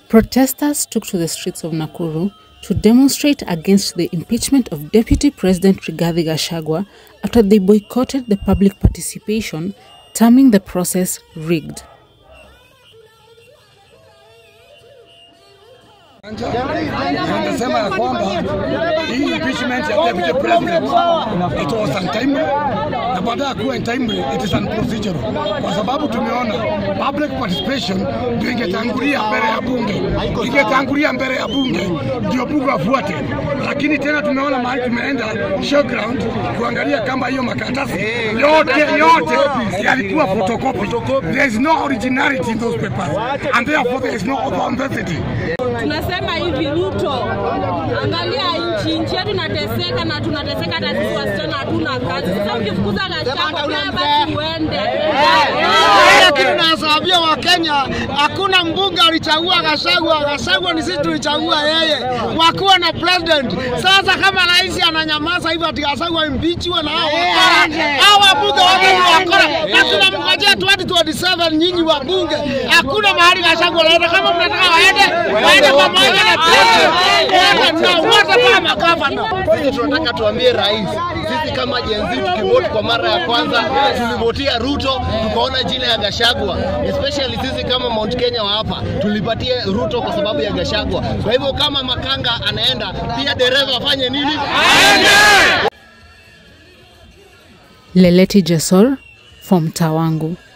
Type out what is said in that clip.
Protesters took to the streets of Nakuru to demonstrate against the impeachment of Deputy President Rigathi Gachagua after they boycotted the public participation, terming the process rigged. Anasema ya kwamba hii impeachment ya deputy president it was untimely na baada ya kuwa untimely it is unprocedural, kwa sababu tumeona public participation ndio ingetangulia mbele ya bunge, ingetangulia mbele ya bunge ndio bunge afuate, lakini tena tumeona mahali tumeenda showground kuangalia kama hiyo makaratasi yote yote yalikuwa photocopy. There is no originality in those papers and therefore there is no authenticity. Tunasema hivi Ruto, angalia nchi nchi yetu inateseka na tunateseka, hata sisi wasichana hatuna kazi. Sasa ukifukuza Gachagua pia basi uende Lakini nawaambia Wakenya, hakuna mbunge alichagua Gachagua. Gachagua ni sisi tulichagua yeye, wakuwa na president. Sasa kama rais ananyamaza hivyo ati Gachagua impichiwe na hao wakora, hao wabunge wote ni wakora, na tunamngojea 2027 nyinyi wabunge. Hakuna mahali Gachagua anaenda. Kama mnataka waende, waende pamoja na president, na wote kama magavana. Sisi tunataka tuambie rais, sisi kama Gen Z tukivoti kwa mara ya kwanza tulivotia Ruto, tukaona jina ya Gashagwa, especially sisi kama Mount Kenya wa hapa tulipatia Ruto kwa sababu ya Gashagwa. Kwa hivyo kama Makanga anaenda, pia dereva afanye nini? Leleti Jesor from Tawangu.